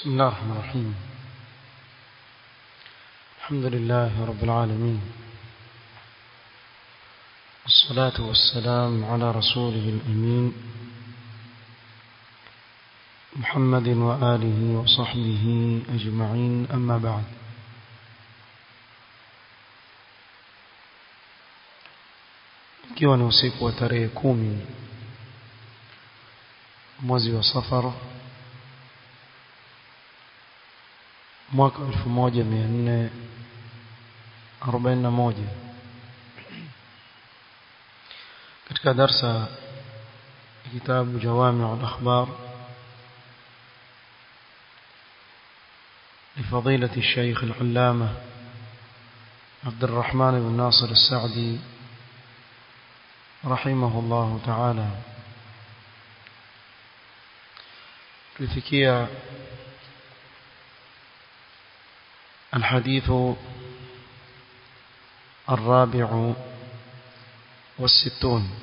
بسم الله الرحمن الرحيم الحمد لله رب العالمين والصلاة والسلام على رسوله الأمين محمد وآله وصحبه أجمعين أما بعد ikiwa ni usiku wa tarehe kumi mwezi wa safara mwaka 1441 katika darsa kitabu jawami al-akhbar لفضيلة الشيخ العلامة عبد الرحمن بن ناصر السعدي رحمه الله تعالى tulifikia الحديث الرابع والستون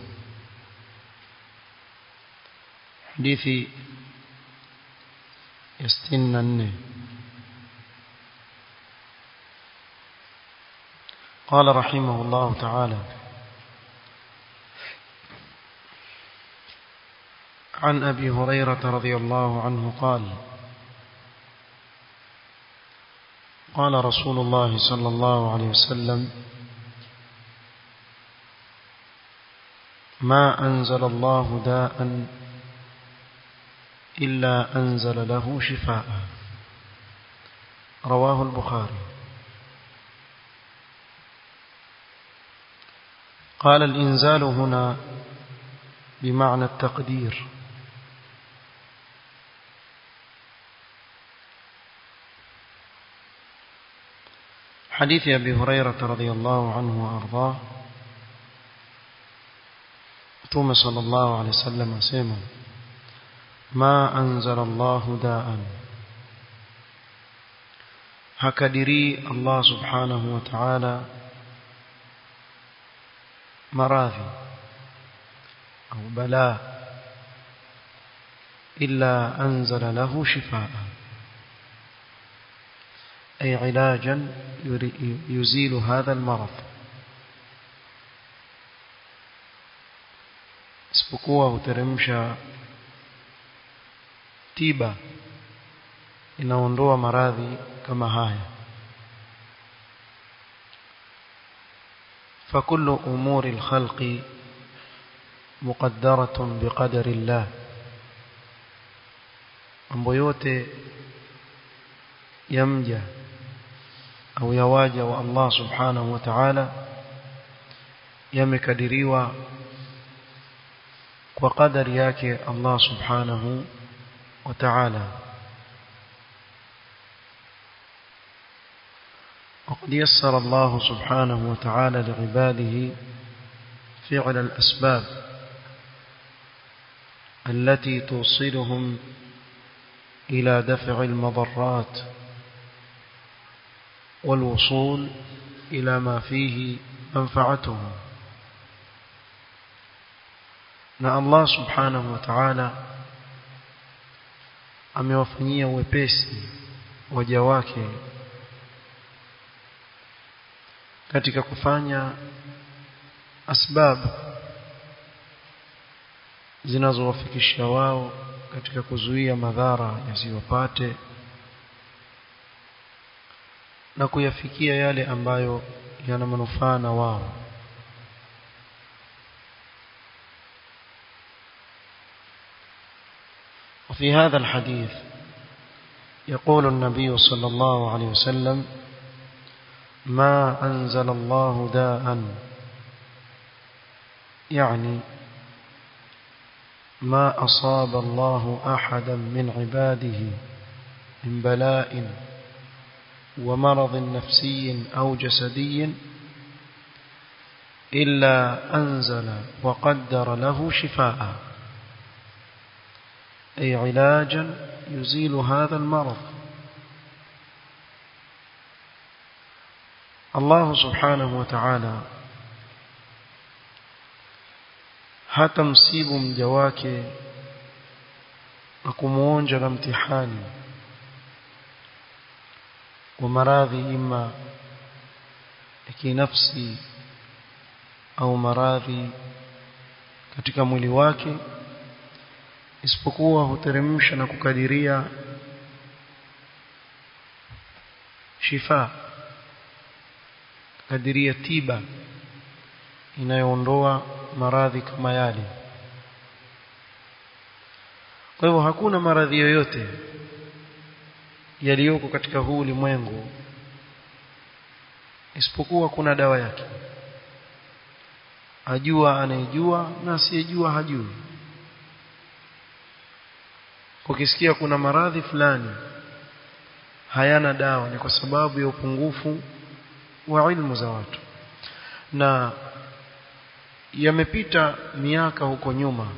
حديث يستنن قال رحمه الله تعالى عن أبي هريرة رضي الله عنه قال قال رسول الله صلى الله عليه وسلم ما أنزل الله داء إلا أنزل له شفاء رواه البخاري قال الإنزال هنا بمعنى التقدير حديث أبي هريرة رضي الله عنه وأرضاه توم صلى الله عليه وسلم سيما ما أنزل الله داء هكدري الله سبحانه وتعالى مراضي أو بلاء إلا أنزل له شفاء أي علاجا يزيل هذا المرض isipokuwa huteremsha tiba inaondoa maradhi kama haya فكل أمور الخلق مقدرة بقدر الله mambo yote yamja au yawaja wa Allah subhanahu wa ta'ala yamekadiriwa kwa kadari yake Allah subhanahu wa ta'ala وقد يسر الله سبحانه وتعالى لعباده فعل الأسباب التي توصلهم إلى دفع المضرات والوصول إلى ما فيه منفعته na Allah subhanahu wa ta'ala amewafanyia wepesi waja wake katika kufanya asbab zinazowafikisha wao katika kuzuia madhara yasiwapate na kuyafikia yale ambayo yana manufaa na wao وفي هذا الحديث يقول النبي صلى الله عليه وسلم ما أنزل الله داء يعني ما أصاب الله أحدا من عباده من بلاء ومرض نفسي أو جسدي إلا أنزل وقدر له شفاء أي علاجا يزيل هذا المرض الله سبحانه وتعالى hatamsibu mja wake na kumuonja na mtihani wa maradhi ima ya kinafsi au maradhi katika mwili wake isipokuwa huteremsha na kukadiria shifa kadiria tiba inayoondoa maradhi kama yale kwa hivyo hakuna maradhi yoyote yaliyoko katika huu ulimwengu isipokuwa kuna dawa yake ajua anayejua na asiyejua hajui ukisikia kuna maradhi fulani hayana dawa ni kwa sababu ya upungufu wa ilmu za watu na yamepita miaka huko nyuma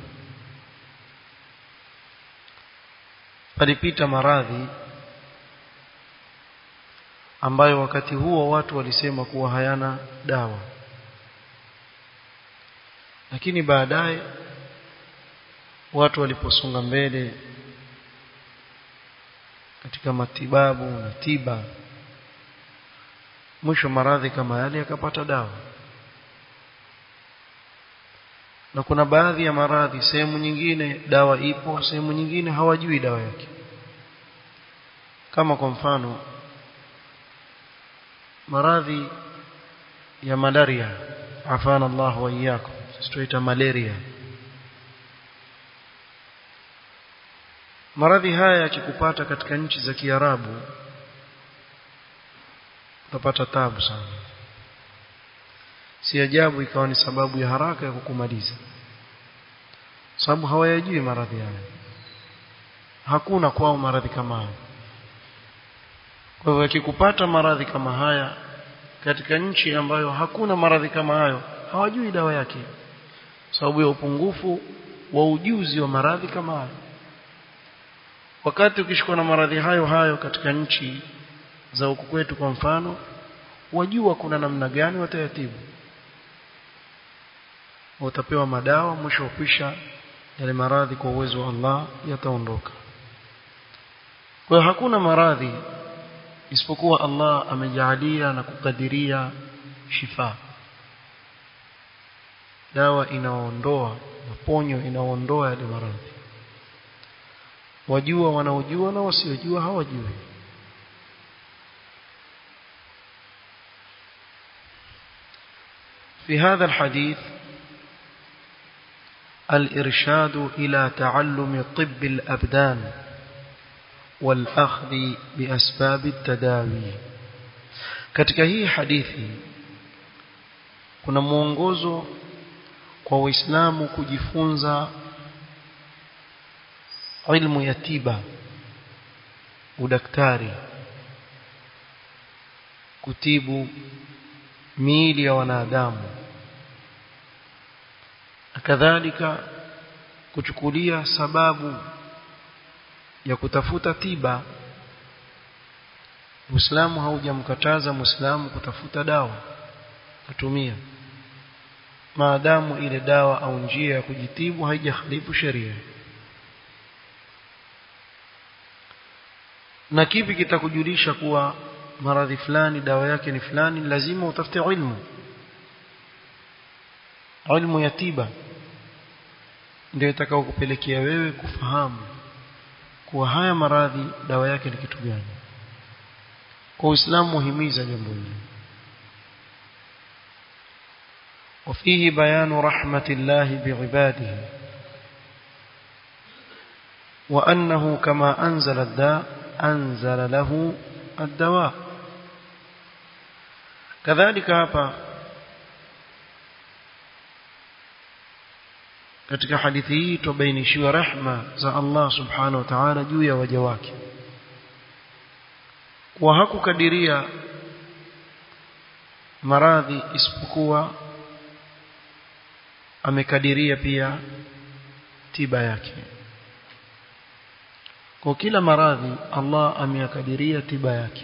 palipita maradhi ambayo wakati huo watu walisema kuwa hayana dawa lakini baadaye watu waliposonga mbele katika matibabu na tiba mwisho maradhi kama yale yakapata dawa na kuna baadhi ya maradhi sehemu nyingine dawa ipo sehemu nyingine hawajui dawa yake kama kwa mfano maradhi ya malaria afana Allah wa iyyakum tuita malaria maradhi haya yakikupata katika nchi za Kiarabu utapata tabu sana si ajabu ikawa ni sababu ya haraka ya kukumaliza sababu hawayajui maradhi haya hakuna kwao maradhi kama haya kwa hivyo yakikupata maradhi kama haya katika nchi ambayo hakuna maradhi kama hayo hawajui dawa yake sababu ya upungufu wa ujuzi wa maradhi kama hayo wakati ukishikwa na maradhi hayo hayo katika nchi za huku kwetu kwa mfano wajua kuna namna gani watayatibu utapewa madawa mwisho ukisha yale maradhi kwa uwezo wa Allah yataondoka kwa hiyo hakuna maradhi isipokuwa Allah amejaalia na kukadiria shifa dawa inaondoa na ponyo inaondoa yale maradhi wajua wanaojua na wasiojua hawajui في هذا الحديث الإرشاد إلى تعلم طب الأبدان والأخذ بأسباب التداوي katika hii hadithi kuna mwongozo kwa waislamu kujifunza ilmu ya tiba udaktari kutibu miili ya wanadamu kadhalika kuchukulia sababu ya kutafuta tiba Uislamu haujamkataza Muislamu kutafuta dawa kutumia maadamu ile dawa au njia ya kujitibu haijakhalifu sheria na kipi kitakujulisha kuwa maradhi fulani dawa yake ni fulani lazima utafute ilmu ilmu ya tiba ndio itakao kupelekea wewe kufahamu kuwa haya maradhi dawa yake ni kitu gani kwa Uislamu muhimiza jambo hili وفيه بيان رحمة الله بعباده وأنه كما أنزل الداء أنزل له الدواء كذلك hapa katika hadithi hii tubainishiwa rehma za Allah subhanahu wa ta'ala juu ya waja wake kwa hakukadiria maradhi isipokuwa amekadiria pia tiba yake kwa kila maradhi Allah ameyakadiria tiba yake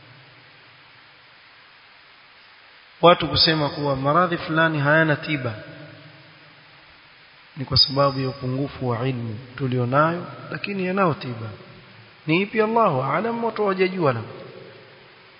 watu kusema kuwa maradhi fulani hayana tiba ni kwa sababu ya upungufu wa ilmu tulionayo lakini yanao tiba ni ipi Allahu alam watu wajajua na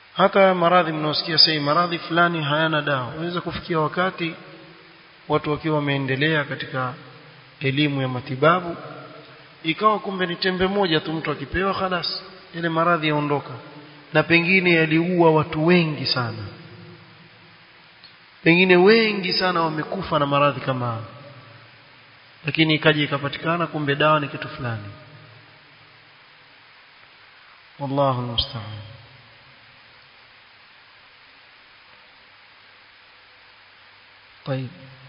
hata maradhi mnaosikia sasa maradhi fulani hayana dawa unaweza kufikia wakati watu wakiwa wameendelea katika elimu ya matibabu ikawa kumbe ni tembe moja tu mtu akipewa khalas ile maradhi yaondoka na pengine yaliua watu wengi sana pengine wengi sana wamekufa na maradhi kama haya lakini ikaja ikapatikana kumbe dawa ni kitu fulani wallahu musta'an طيب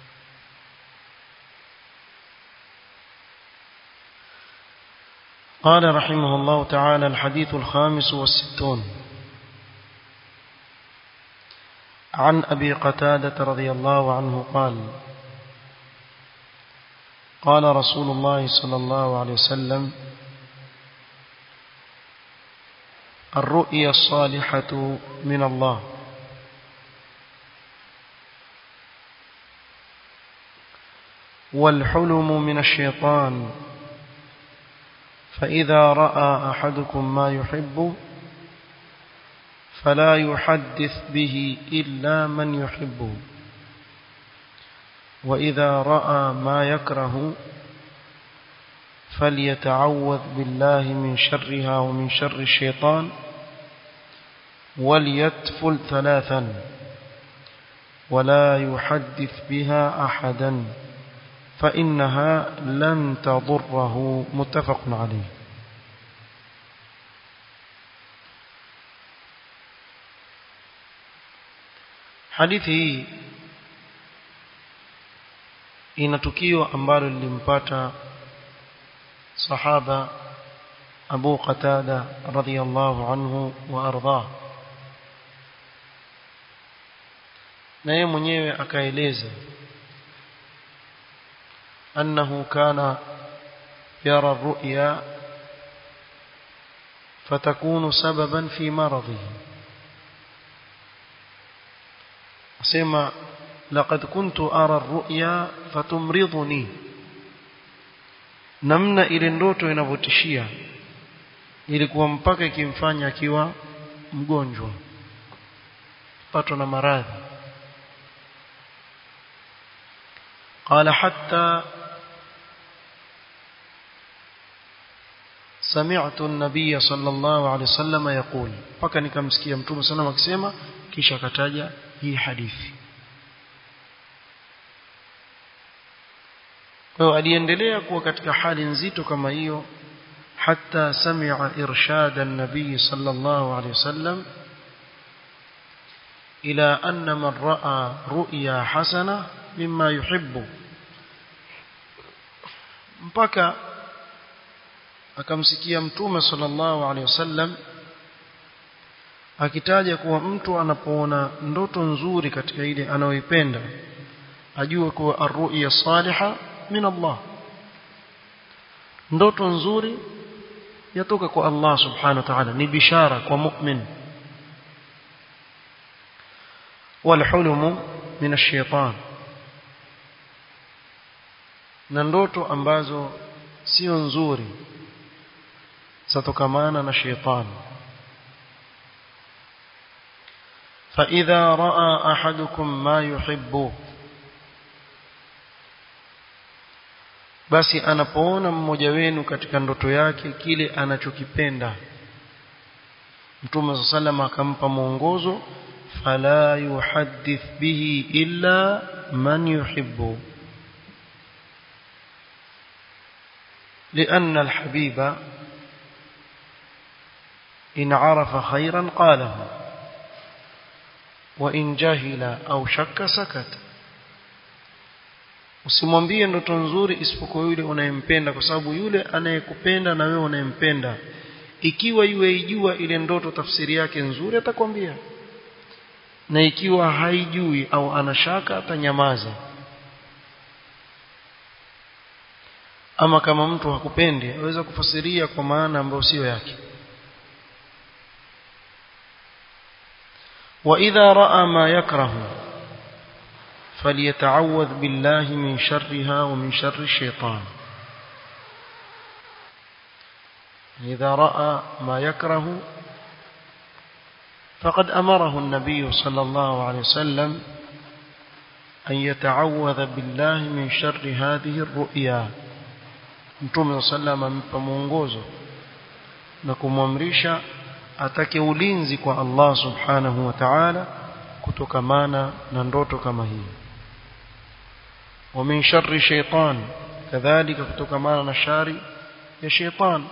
قال رحمه الله تعالى الحديث الخامس والستون عن أبي قتادة رضي الله عنه قال قال رسول الله صلى الله عليه وسلم الرؤيا الصالحة من الله والحلم من الشيطان فإذا رأى أحدكم ما يحب فلا يحدث به إلا من يحبه وإذا رأى ما يكره فليتعوذ بالله من شرها ومن شر الشيطان وليتفل ثلاثا ولا يحدث بها أحدا فإنها لن تضره متفق عليه hadithi hii ina tukio ambalo lilimpata sahaba Abu Qatada radhiyallahu anhu wa ardhah na yeye mwenyewe akaeleza أنه كان يرى الرؤيا فتكون سببا في مرضه أسمى لقد كنت أرى الرؤيا فتمرضني namna ile ndoto inavyotishia ilikuwa mpaka ikimfanya akiwa mgonjwa patwa na maradhi qala hatta سمعت النبي صلى الله عليه وسلم يقول paka nikamsikia mtume sana akisema kisha akataja hii hadithi kwa aliendelea kuwa katika hali nzito kama hiyo حتى سمع إرشاد النبي صلى الله عليه وسلم إلى أن من رأى رؤيا حسنة مما يحب mpaka akamsikia mtume sallallahu alaihi wasallam akitaja kuwa mtu anapoona ndoto nzuri katika ile anayoipenda ajue kuwa arruya saliha min Allah ndoto nzuri yatoka kwa Allah subhanahu wa ta'ala ni bishara kwa mu'min والحلم من الشيطان na ndoto ambazo sio nzuri zatokamana na shetani فإذا رأى أحدكم ما يحب basi anapoona mmoja wenu katika ndoto yake kile anachokipenda Mtume sallam akampa mwongozo fala yuhaddith bihi illa man yuhibbu لأن الحبيب إن عرف خيرا قاله وإن جهل أو شك سكت usimwambie ndoto nzuri isipokuwa yule unayempenda kwa sababu yule anayekupenda na wewe unayempenda ikiwa yueijua ile ndoto tafsiri yake nzuri atakwambia na ikiwa haijui au anashaka atanyamaza ama kama mtu hakupendi aweza kufasiria kwa maana ambayo sio yake وإذا رأى ما يكره فليتعوذ بالله من شرها ومن شر الشيطان إذا رأى ما يكره فقد أمره النبي صلى الله عليه وسلم أن يتعوذ بالله من شر هذه الرؤيا Mtume sallam amempa mwongozo na kumwamrisha atake ulinzi kwa Allah subhanahu wa ta'ala kutokamana na ndoto kama hii wa min sharri shaytan kadhalika kutokamana na shari ya shaytan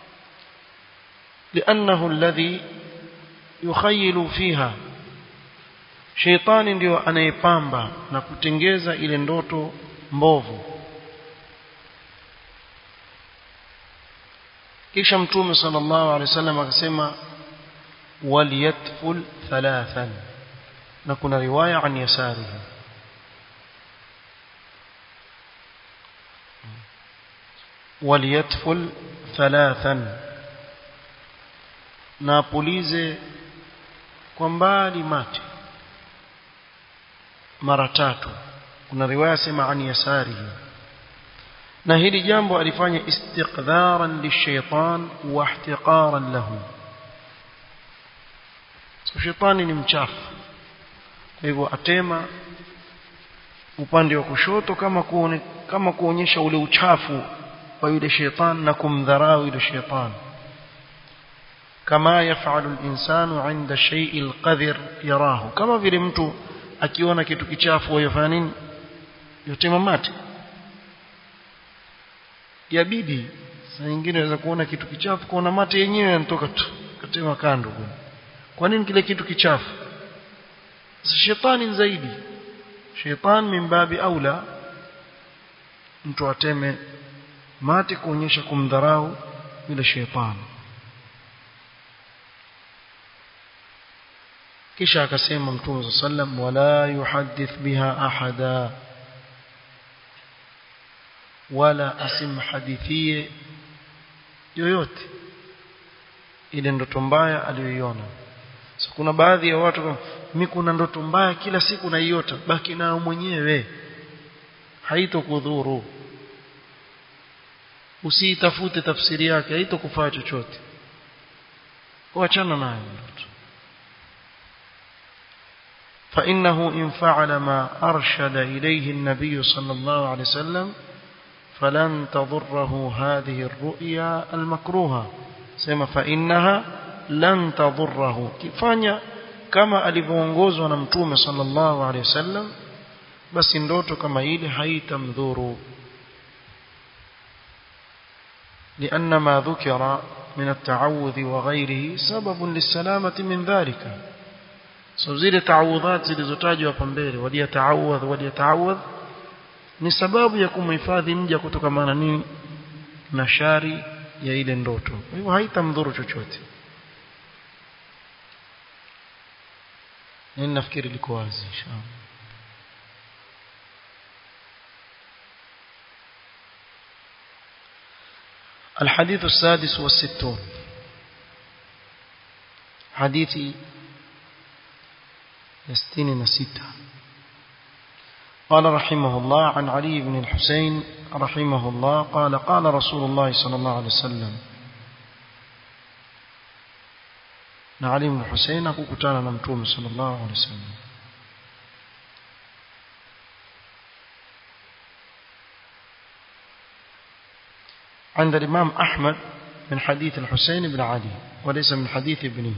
لأنه الذي يخيل فيها sheitani ndio anayepamba na kutengeza ile ndoto mbovu kisha mtume sallallahu alaihi wasallam akasema waliyatful thalathan na kuna riwaya an yasarihi waliyatful thalathan na apulize kwa mbali mate mara tatu kuna riwaya sema an yasarihi na hili jambo alifanya istiqdharan lishaitan wa ihtiqaran lahu so shetani ni mchafu kwa hivyo atema upande wa kushoto kama kuone, kama kuonyesha ule uchafu wa yule shaitan na kumdharau yule shaitan kama yafalu al-insanu 'inda shay'i al-qadhir yarahu kama vile mtu akiona kitu kichafu yafanya nini yotema mate yabidi saa nyingine unaweza kuona kitu kichafu kuona mate yenyewe yanatoka tu katema kando kuna kwa nini kile kitu kichafu sasa shetani zaidi shetani mimbabi aula mtu ateme mate kuonyesha kumdharau yule shetani kisha akasema mtume sallam wala yuhaddith biha ahada wala asimhadithie yoyote ile ndoto mbaya aliyoiona so, kuna baadhi ya watu kama mimi kuna ndoto mbaya kila siku naiota baki nayo mwenyewe haitokudhuru usiitafute tafsiri yake haitokufaa chochote kuachana nayo ndoto فإنه إن فعل ما أرشد إليه النبي صلى الله عليه وسلم فلن تضره هذه الرؤيا المكروهة سيما فإنها لن تضره كفانيا كما ألفونغوز ونمتوم صلى الله عليه وسلم بس ndoto kama ile haitamdhuru لأن ما ذكر من التعوذ وغيره سبب للسلامة من ذلك so zile taawudhat zilizotajwa hapa mbele waliyataawadh waliyataawadh ni sababu ya kumhifadhi mja kutokamana nini na shari ya ile ndoto kwa hivyo haitamdhuru chochote nini nafikiri liko wazi inshallah الحديث السادس والستون حديث يستين نسيتا قال رحمه الله عن علي بن الحسين رحمه الله قال قال رسول الله صلى الله عليه وسلم علي بن الحسين أكوكتانا نمتوم صلى الله عليه وسلم عند الإمام أحمد من حديث الحسين بن علي وليس من حديث ابنه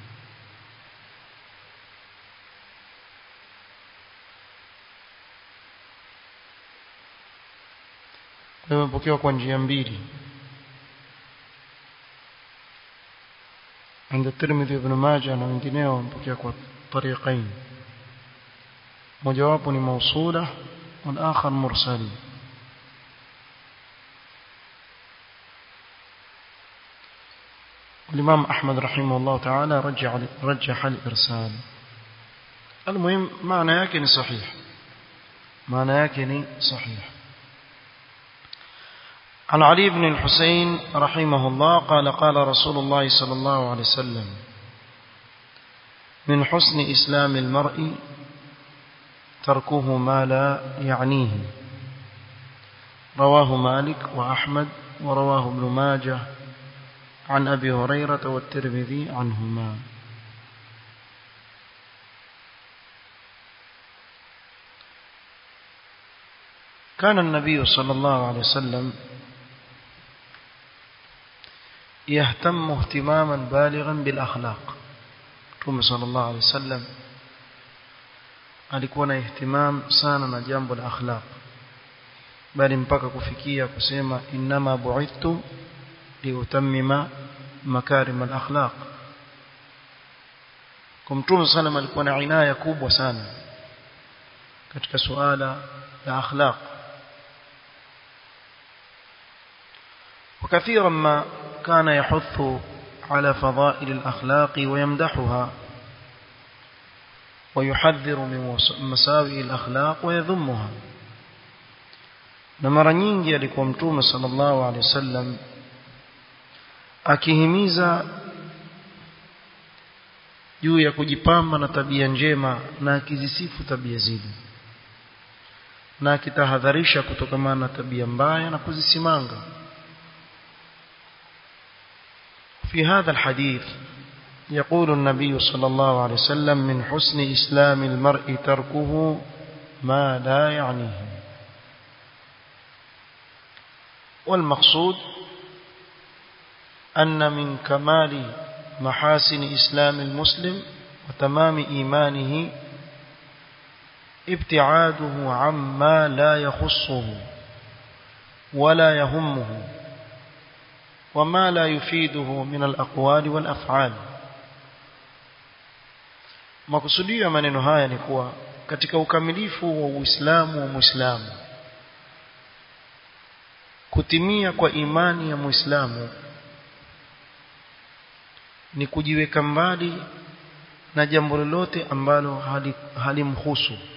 imepokewa kwa njia mbili عند الترمذي بن ماجه na wengineo wamepokea kwa tariqain mojawapo ni mausula والآخر مرسل الإمام أحمد رحمه الله تعالى رجع رجح الإرسال المهم معنى يكن صحيح معنى يكن صحيح عن علي بن الحسين رحمه الله قال قال رسول الله صلى الله عليه وسلم من حسن إسلام المرء تركه ما لا يعنيه رواه مالك وأحمد ورواه ابن ماجه عن أبي هريرة والترمذي عنهما كان النبي صلى الله عليه وسلم يهتم اهتماما بالغا بالأخلاق Mtume sallallahu alaihi wasallam alikuwa na ihtimam sana na jambo la akhlaq bali mpaka kufikia kusema innama bu'ithtu liutammima makarim al-akhlaq kwa Mtume sallam alikuwa na inaya kubwa sana katika suala la akhlaq وكثيرا ما كان يحث على فضائل الأخلاق ويمدحها ويحذر من مساوئ الأخلاق ويذمها na mara nyingi alikuwa mtume sallallahu alaihi wasallam akihimiza juu ya kujipamba na tabia njema na akizisifu tabia zile na akitahadharisha kutokamana na tabia mbaya na kuzisimanga في هذا الحديث يقول النبي صلى الله عليه وسلم من حسن إسلام المرء تركه ما لا يعنيه والمقصود أن من كمال محاسن إسلام المسلم وتمام إيمانه ابتعاده عما لا يخصه ولا يهمه وما لا يفيده من الأقوال والأفعال makusudio ya maneno haya ni kuwa katika ukamilifu wa Uislamu wa Muislamu kutimia kwa imani ya Muislamu ni kujiweka mbali na jambo lolote ambalo halimhusu hali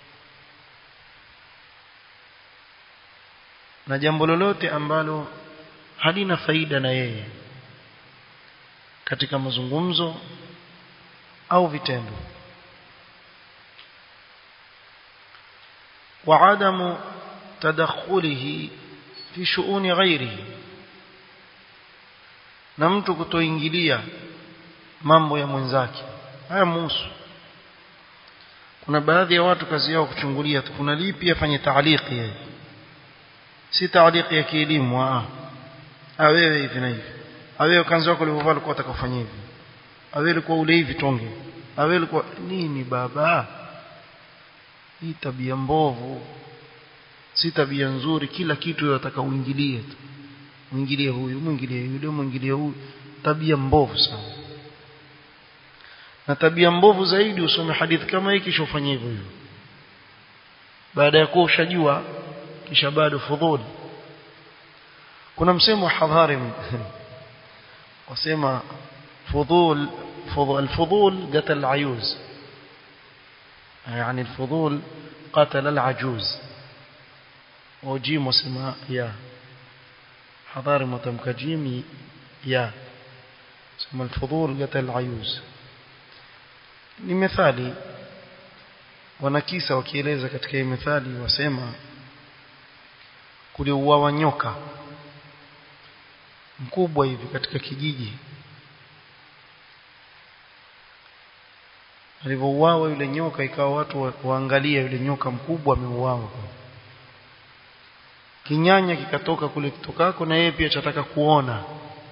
na jambo lolote ambalo halina faida na yeye katika mazungumzo au vitendo وعدم تدخله في شؤون غيره na mtu kutoingilia mambo ya mwenzake haya muhusu kuna baadhi ya watu kazi yao kuchungulia tu kuna lipi afanye taaliki yeye si taaliki ya kielimu ah wewe hivi na hivi wewe kanzi wako ulivyovaa ulikuwa utakafanya hivi wewe ulikuwa ule hivi tonge wewe ulikuwa nini baba hii tabia mbovu si tabia nzuri kila kitu unataka uingilie tu muingilie huyu muingilie yule muingilie huyu tabia mbovu sana na tabia mbovu zaidi usome hadithi kama hii kisha ufanye hivyo hivyo baada ya kuwa ushajua kisha bado fudhuli kuna msemo wa hadhari wasema fudhul الفضول قتل العيوز يعني الفضول قتل العجوز وجيم وسماء يا حضاري متمك جيم يا سمى الفضول قتل العيوز ni methali wanakisa wakieleza katika hii methali wasema kuliuawa nyoka mkubwa hivi katika kijiji alivyouawa yule nyoka ikawa watu wa, waangalia yule nyoka mkubwa ameuawa kinyanya kikatoka kule kitokako na yeye pia chataka kuona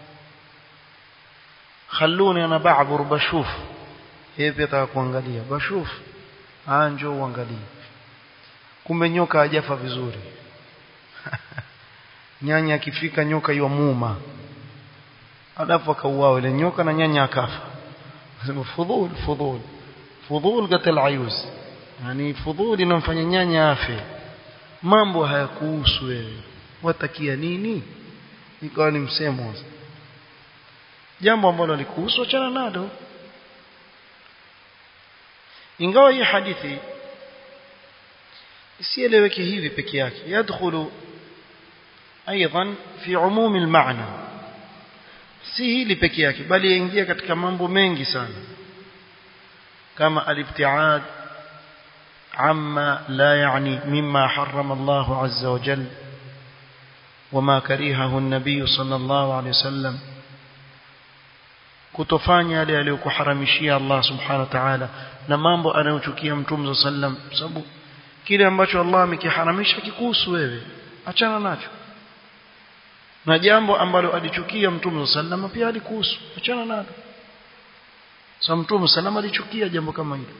khalluni ana ba'bur bashuf yeye pia ataka kuangalia bashuf anjo uangalie kumbe nyoka hajafa vizuri nyanya akifika nyoka ywa muuma alafu akauawa ile nyoka na nyanya akafa sema fudhul fudhul fudhul qatal ayuz yani fudhul inamfanya nyanya afe mambo hayakuhusu wewe watakia nini ikawa ni msemo jambo ambalo likuhusu achana nalo ingawa hii hadithi isieleweke hivi peke yake yadkhulu ايضا في عموم المعنى si hili peke yake bali yaingia katika mambo mengi sana kama alibtiad amma la yani mimma harrama Allah azza wa jalla wama karihahu an-nabiy sallallahu alayhi wasallam kutofanya yale aliyokuharamishia Allah subhanahu wa ta'ala na mambo anayochukia mtume sallam sababu kile ambacho Allah amekiharamisha kikuhusu wewe achana nacho na jambo ambalo alichukia mtume sallam pia alikuhusu achana nalo sasa mtume sallam alichukia jambo kama hilo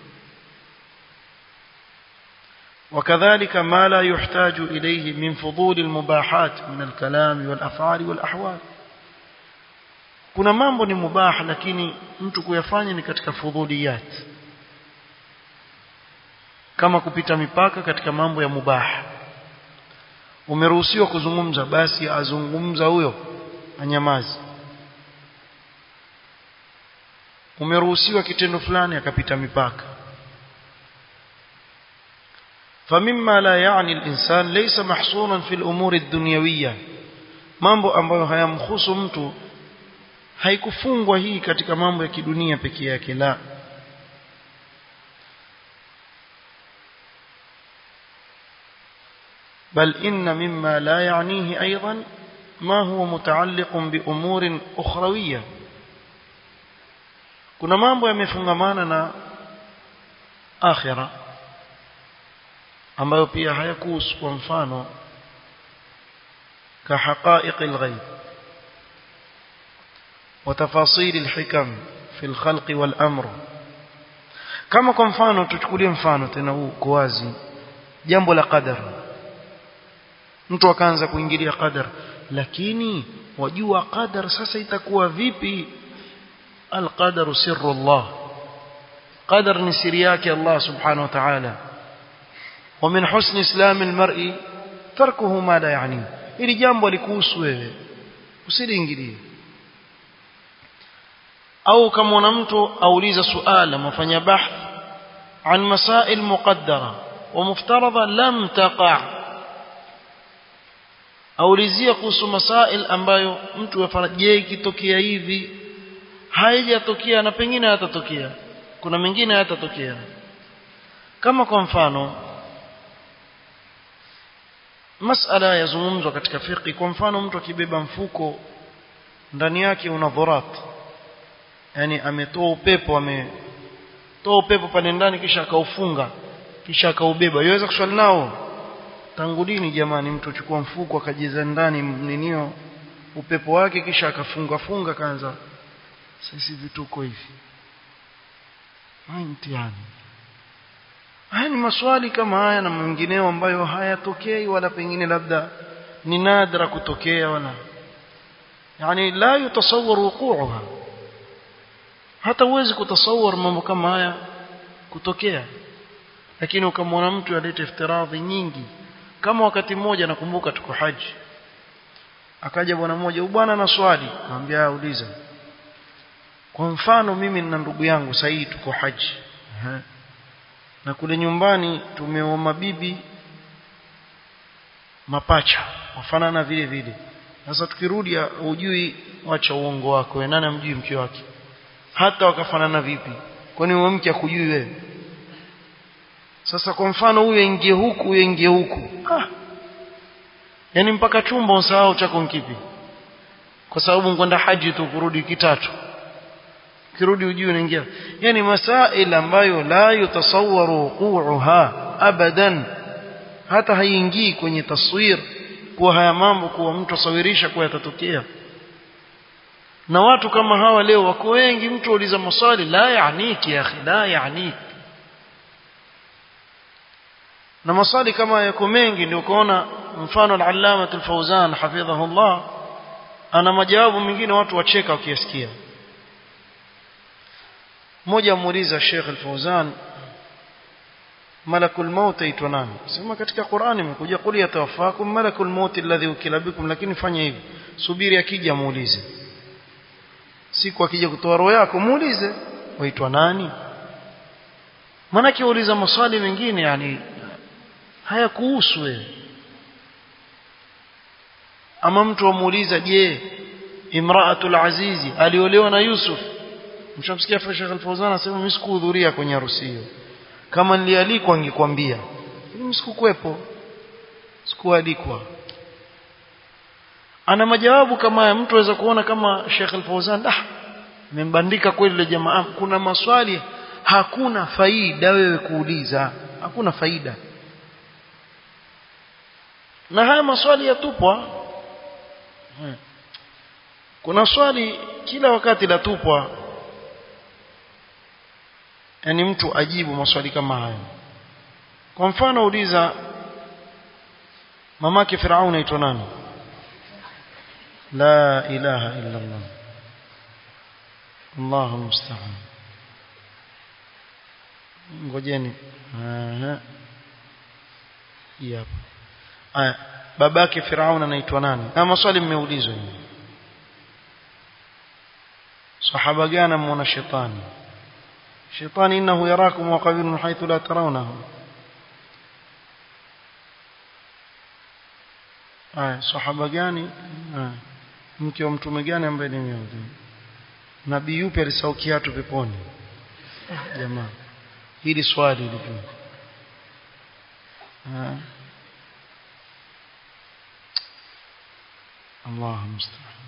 وكذلك ما لا يحتاج إليه من فضول المباحات من الكلام والأفعال والأحوال kuna mambo ni mubah lakini mtu kuyafanya ni katika fudhuliyat kama kupita mipaka katika mambo ya mubah umeruhusiwa kuzungumza basi azungumza huyo anyamazi umeruhusiwa kitendo fulani akapita mipaka فمما لا يعني الإنسان ليس محصورا في الأمور الدنيوية mambo ambayo hayamhusu mtu haikufungwa hii katika mambo ya kidunia pekee yake la بل إن مما لا يعنيه أيضا ما هو متعلق بأمور أخروية kuna mambo yamefungamana na akhira ambayo pia hayakuhusu kwa mfano كحقائق الغيب وتفاصيل الحكم في الخلق والأمر kama kwa mfano tuchukulie mfano tena huu kwa wazi jambo la qadar mtu akaanza kuingilia qadar lakini wajua qadar sasa itakuwa vipi alqadar sirru Allah qadar ni siri yake Allah subhanahu wa ta'ala ومن حسن اسلام المرء تركه ما لا يعنيه ili jambo likuhusu wewe usiliingilie au kama mtu auliza suala mfanya bahth عن مسائل مقدرة ومفترضة لم تقع aulizia kuhusu masail ambayo mtu afarajie ikitokea hivi haijatokea na pengine hatatokea kuna mengine hayatatokea kama kwa mfano masala yazungumzwa katika fiqh kwa mfano mtu akibeba mfuko ndani yake una dhurat yani ametoa upepo ametoa upepo pale ndani kisha akaufunga kisha akaubeba yaweza kuswali nao tangu lini jamani mtu achukua mfuko akajiza ndani ninio upepo wake kisha akafunga funga kaanza sisi vituko hivi mtihani haya ni maswali kama haya na mengineo ambayo hayatokei wala pengine labda ni nadra kutokea wala yani la yutasawwar wuquha hata uwezi kutasawwar mambo kama haya kutokea lakini ukamwona mtu alete iftiradhi nyingi kama wakati mmoja nakumbuka tuko haji akaja bwana mmoja bwana na swali akamwambia uliza kwa mfano mimi na ndugu yangu sahii tuko haji Aha. na kule nyumbani tumeoa mabibi mapacha wafanana vile vile sasa tukirudi hujui wacha uongo wako wewe nani amjui mke wake hata wakafanana vipi kwani wewe mke akujui wewe sasa kwa mfano huyu ingie huku huyu ingie huku ah yani mpaka chumba usahau chako kipi kwa sababu nkwenda haji tu kurudi wiki tatu kirudi ujue unaingia yani masail ambayo la yutasawwaru wuquha abadan hata haingii kwenye taswir kuwa haya mambo kuwa mtu asawirisha kuwa yatatokea na watu kama hawa leo wako wengi mtu uliza maswali la yaaniki ya akhi la yaaniki na maswali kama yako mengi ndio kuona mfano al-allama al-fawzan hafidhahullah ana majawabu mengine watu wacheka wakiyasikia mmoja amuuliza Sheikh al-Fawzan malakul maut aitwa nani sema katika Qur'ani imekuja qul yatawaffakum malakul maut alladhi ukila bikum lakini fanya hivi subiri akija muulize siku akija kutoa roho yako muulize waitwa nani maana kiuliza maswali mengine yani hayakuhusu wewe ama mtu amuuliza je imraatul azizi aliolewa na Yusuf mshamsikia Sheikh Al-Fawzan anasema mimi sikuhudhuria kwenye harusi hiyo kama nilialikwa ningekwambia mimi sikukuepo sikualikwa ana majawabu kama ya mtu aweza kuona kama Sheikh Al-Fawzan ah nimembandika kweli ile jamaa kuna maswali hakuna faida wewe kuuliza hakuna faida na haya maswali yatupwa kuna swali kila wakati latupwa yani mtu ajibu maswali kama hayo kwa mfano uliza mamake Firauni aitwa nani la ilaha illa Allah Allahu musta'an ngojeni aha hapa aya babake Firauni anaitwa nani na maswali mmeulizwa hivi sahaba gani muona shetani shetani innahu yarakum wa qabilun haythu la tarawnahu aya sahaba gani mke wa mtume gani ambaye ni miongoni nabii yupi alisahau kiatu peponi jamaa hili swali lilivyo Allah musta'an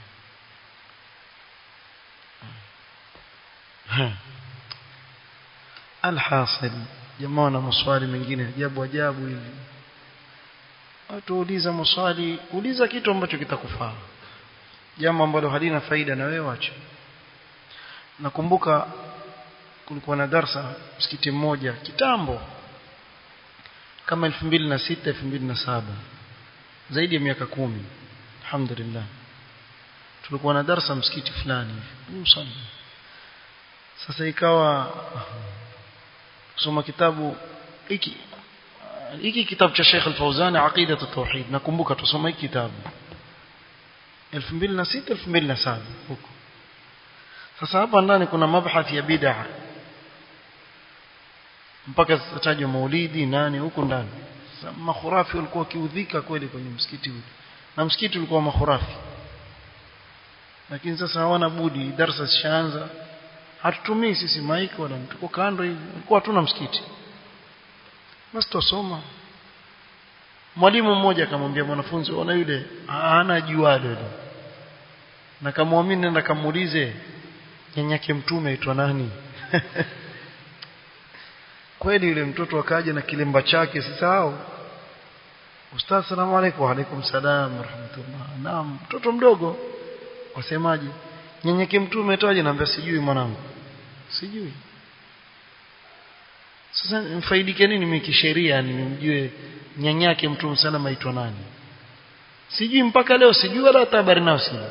alhasil jamaa na maswali mengine ajabu ajabu hivi watu uliza maswali uliza kitu ambacho kitakufaa jambo ambalo halina faida na wewe acha nakumbuka kulikuwa na darsa msikiti mmoja kitambo kama 2006 2007 zaidi ya miaka kumi alhamdulillah tulikuwa na darsa msikiti fulani hivi sasa ikawa kusoma kitabu hiki hiki kitabu cha Sheikh Al-Fauzani Aqida at-Tauhid nakumbuka tusoma hiki kitabu 2006 2007 huko sasa hapa ndani kuna mabhathi ya bid'a mpaka tajwa maulidi nani huko ndani makhurafi walikuwa kiudhika kweli kwenye msikiti ule na msikiti ulikuwa makhurafi lakini sasa hawana budi darasa zishaanza hatutumii sisi maiki wala tuko kando hivi ulikuwa hatuna msikiti basi tusoma mwalimu mmoja akamwambia mwanafunzi ona yule hana jualo yule na kamwamini nenda kamuulize nyanyake mtume aitwa nani kweli yule mtoto akaja na kilemba chake sisahau ustaz salamu alaykum wa alaykum salam rahmatullah naam mtoto mdogo wasemaje nyenyeke mtume toaje naambia sijui mwanangu sijui sasa mfaidike nini mimi kisheria nimjue nyanyake mtume sana aitwa nani sijui mpaka leo sijui wala hata habari nao sina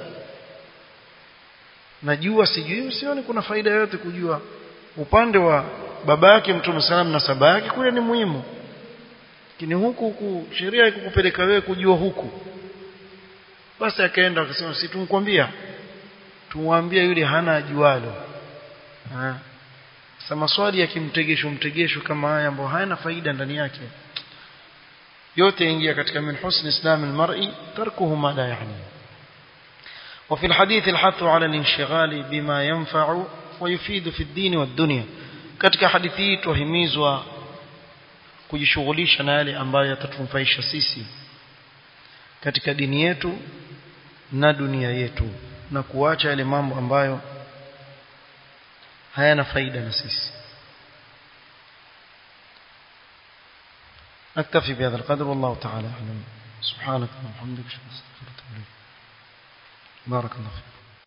najua sijui sioni kuna faida yote kujua upande wa baba yake mtume salam na saba yake kule ni muhimu lakini huku huku sheria ikukupeleka wewe kujua huku basi akaenda akasema si tumkwambia tumwambie yule hana ajualo ha. sasa maswali ya kimtegesho mtegesho kama haya ambayo hayana faida ndani yake yote ingia katika min husni islam almar'i tarkuhu ma la yani وفي الحديث الحث على الانشغال بما ينفع ويفيد في الدين والدنيا katika hadithi hii tuhimizwa kujishughulisha na yale ambayo yatatunufaisha sisi katika dini yetu na dunia yetu na kuacha yale mambo ambayo hayana faida na sisi نكتفي بهذا القدر والله تعالى أعلم سبحانك اللهم وبحمدك اشهد ان لا اله الا انت بارك الله فيك